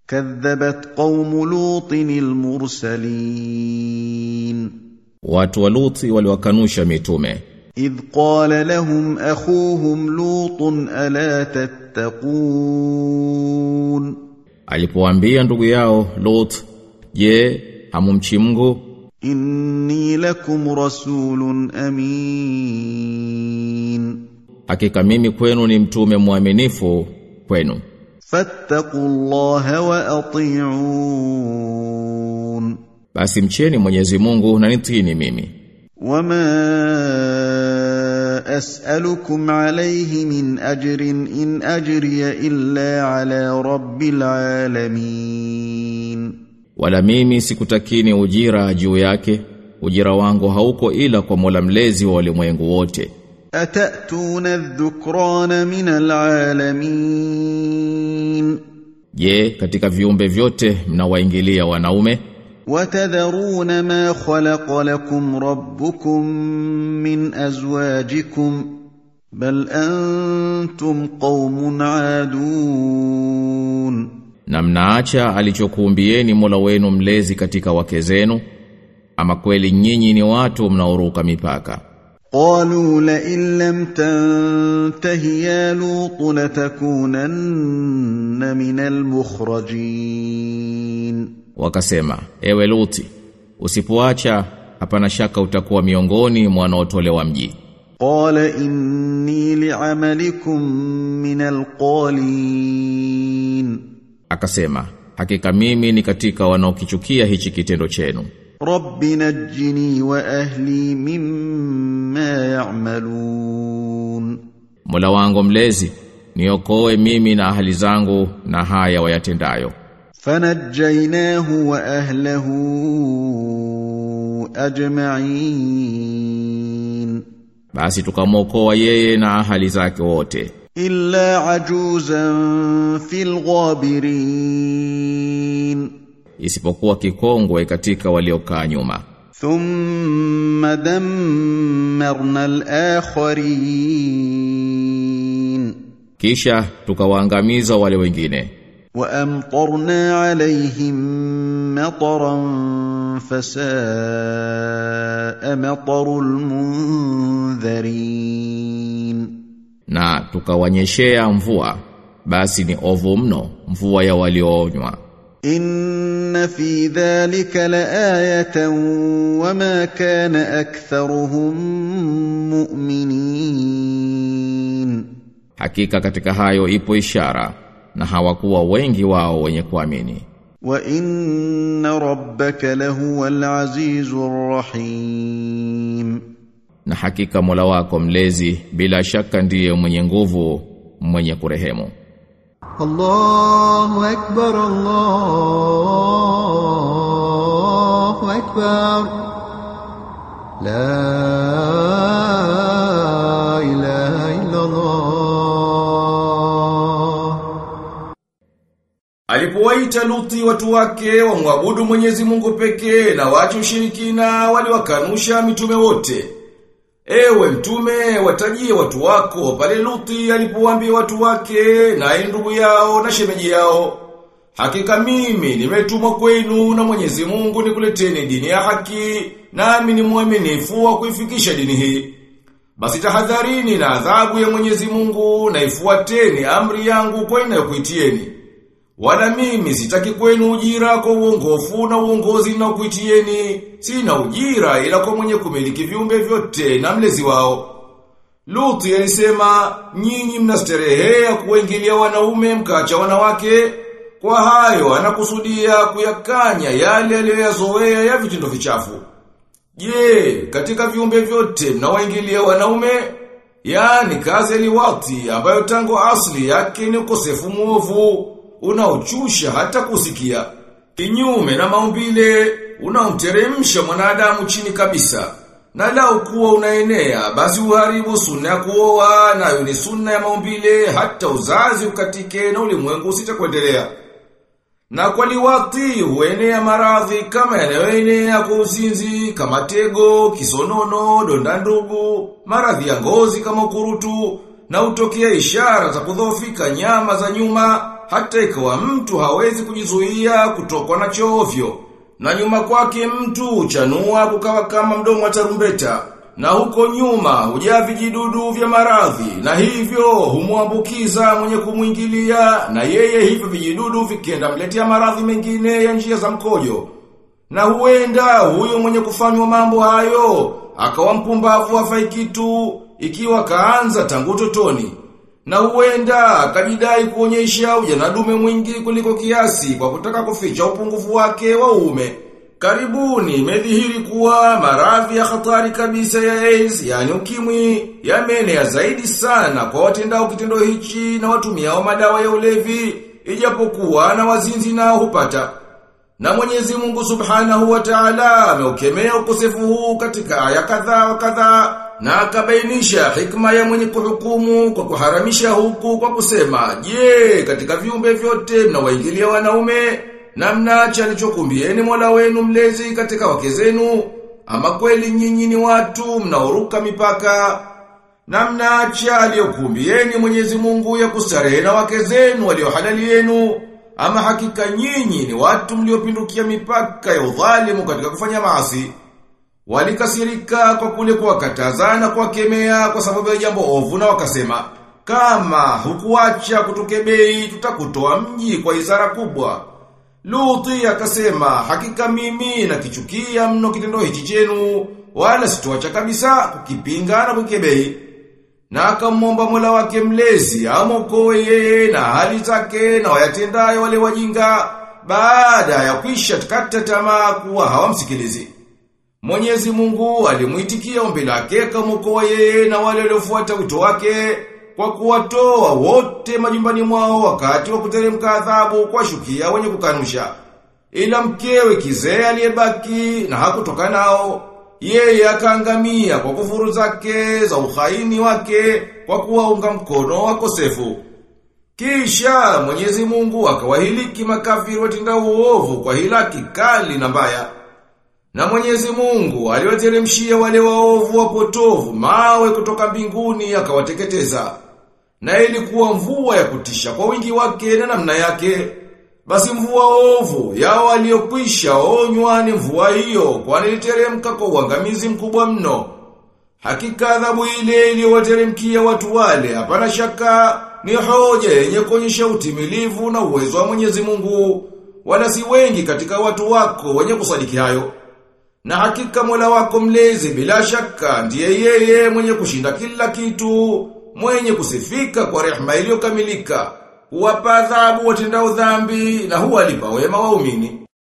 كذبت قوم لوط المرسلين Watu wa Luti waliwakanusha mitume. إذ قال لهم أخوهم لوط ألا تتقون Alipowaambia ndugu yao Lut, "Je, hamumchi Mungu? إني لكم رسول أمين Hakika mimi kwenu ni mtume mwaminifu kwenu. فاتقوا الله وأطيعون Basi mcheni Mwenyezi Mungu na nitini mimi. وما أسألكم عليه من أجر إن أجري إلا على رب العالمين Wala mimi sikutakini ujira juu yake. Ujira wangu hauko ila kwa Mola mlezi wa ulimwengu wote. أتأتون الذكران من العالمين Je, katika viumbe vyote mnawaingilia wanaume? وتذرون ما خلق لكم ربكم من أزواجكم بل أنتم قوم عادون Na mnaacha alichokuumbieni Mola wenu mlezi katika wake zenu? Ama kweli nyinyi ni watu mnaoruka mipaka. قالوا لئن لم تنته يا لوط لتكونن من المخرجين Wakasema, ewe Luti, usipoacha hapana shaka utakuwa miongoni mwa wanaotolewa mji. قال إني لعملكم من القالين Akasema, hakika mimi ni katika wanaokichukia hichi kitendo chenu. رب نجني وأهلي مما يعملون Mola wangu mlezi, niokoe mimi na ahali zangu na haya wayatendayo. فنجيناه وأهله أجمعين Basi tukamwokoa yeye na ahali zake wote. إلا عجوزا في الغابرين isipokuwa kikongwe katika waliokaa nyuma. ثم دمرنا الآخرين Kisha tukawaangamiza wale wengine. وأمطرنا عليهم مطرا فساء مطر المنذرين Na tukawanyeshea mvua, basi ni ovu mno mvua ya walioonywa. إن في ذلك لآية وما كان أكثرهم مؤمنين Hakika katika hayo ipo ishara na hawakuwa wengi wao wenye kuamini. وإن ربك لهو العزيز الرحيم Na hakika Mola wako mlezi bila shaka ndiye mwenye nguvu, mwenye kurehemu. الله أكبر الله أكبر لا إله إلا الله Alipowaita Luthi watu wake wamwabudu Mwenyezi Mungu pekee na waache ushirikina waliwakanusha mitume wote. Ewe mtume watajie watu wako pale Luthi alipowaambia watu wake na ndugu yao na shemeji yao. Hakika mimi nimetumwa kwenu na Mwenyezi Mungu nikuleteni dini ya haki nami ni mwaminifu wa kuifikisha dini hii. Basi tahadharini na adhabu ya Mwenyezi Mungu na ifuateni amri yangu kwa inayokuitieni. Wala mimi sitaki kwenu ujira kwa uongofu na uongozi na kuitieni. Sina ujira ila kwa mwenye kumiliki viumbe vyote na mlezi wao. Luthi alisema, nyinyi mnasterehea kuwaingilia wanaume mkacha wanawake. Kwa hayo anakusudia kuyakanya yale aliyoyazoea ya vitendo vichafu. Je, katika viumbe vyote mnawaingilia wanaume? Yaani kazi liwati ambayo tangu asli yake ni ukosefu muovu unaochusha hata kusikia. Kinyume na maumbile unaomteremsha mwanadamu chini kabisa. Na lau kuwa unaenea basi uharibu sunna ya kuoa nayo ni sunna ya maumbile hata uzazi ukatike na ulimwengu usitakuendelea. Na kwa liwati huenea maradhi kama yanayoenea kwa uzinzi, kama tego, kisonono, donda ndugu, maradhi ya ngozi kama ukurutu, na utokea ishara za kudhoofika nyama za nyuma, hata ikawa mtu hawezi kujizuia kutokwa na chovyo. Na nyuma kwake mtu chanua kukawa kama mdomo wa tarumbeta. Na huko nyuma hujaa vijidudu vya maradhi na hivyo humwambukiza mwenye kumwingilia na yeye hivyo vijidudu vikienda mletea maradhi mengine ya njia za mkojo. Na huenda huyo mwenye kufanywa mambo hayo akawa mpumbavu hafai kitu ikiwa kaanza tangu totoni. Na huenda akajidai kuonyesha ujanadume mwingi kuliko kiasi kwa kutaka kuficha upungufu wake wa uume. Karibuni imedhihiri kuwa maradhi ya hatari kabisa ya AIDS, yani ukimwi, yameenea zaidi sana kwa watendao kitendo hichi na watumiao madawa ya ulevi, ijapokuwa na wazinzi nao hupata. Na Mwenyezi Mungu Subhanahu wa Ta'ala ameukemea ukosefu huu katika aya kadhaa wa kadhaa na akabainisha hikma ya mwenye kuhukumu kwa kuharamisha huku kwa kusema, "Je, katika viumbe vyote mnawaingilia wanaume na mnaacha alichokumbieni Mola wenu mlezi katika wake zenu, ama kweli nyinyi ni watu mnaoruka mipaka na mnaacha aliyokumbieni Mwenyezi Mungu ya kustarehe na wake zenu waliohalali yenu." Ama hakika nyinyi ni watu mliopindukia mipaka ya udhalimu katika kufanya maasi. Walikasirika kwa kule kuwakatazana kuwakemea kwa sababu ya jambo ovu na wakasema, kama hukuacha kutukebei tutakutoa mji kwa izara kubwa. Luthi akasema, hakika mimi nakichukia mno kitendo hichi chenu, wala sitoacha kabisa kukipinga na kukebei. Na akamwomba Mola wake mlezi amokoe yeye na hali zake na wayatendayo wale wajinga baada ya kwisha kata tamaa kuwa hawamsikilizi. Mwenyezi Mungu alimuitikia ombi lake akamwokoa yeye na wale waliofuata wito wake kwa kuwatoa wote majumbani mwao wakati wa kuteremka adhabu kwa shukia wenye kukanusha. Ila mkewe kizee aliyebaki na hakutoka nao yeye akaangamia kwa kufuru zake za uhaini wake kwa kuwaunga mkono wakosefu. Kisha Mwenyezi Mungu akawahiliki makafiri watenda uovu kwa hilaki kali na mbaya. Na Mwenyezi Mungu aliwateremshia wale waovu wapotovu mawe kutoka mbinguni akawateketeza. Na ilikuwa mvua ya kutisha kwa wingi wake na namna yake. Basi mvua ovu yao waliokwisha onywa ni mvua hiyo kwani iliteremka kwa uangamizi mkubwa mno. Hakika adhabu ile iliyowateremkia watu wale hapana shaka ni hoja yenye kuonyesha utimilivu na uwezo wa Mwenyezi Mungu. Wala si wengi katika watu wako wenye kusadiki hayo. Na hakika Mola wako mlezi bila shaka ndiye yeye mwenye kushinda kila kitu, mwenye kusifika kwa rehema iliyokamilika huwapa adhabu watendao dhambi na huwalipa wema waumini.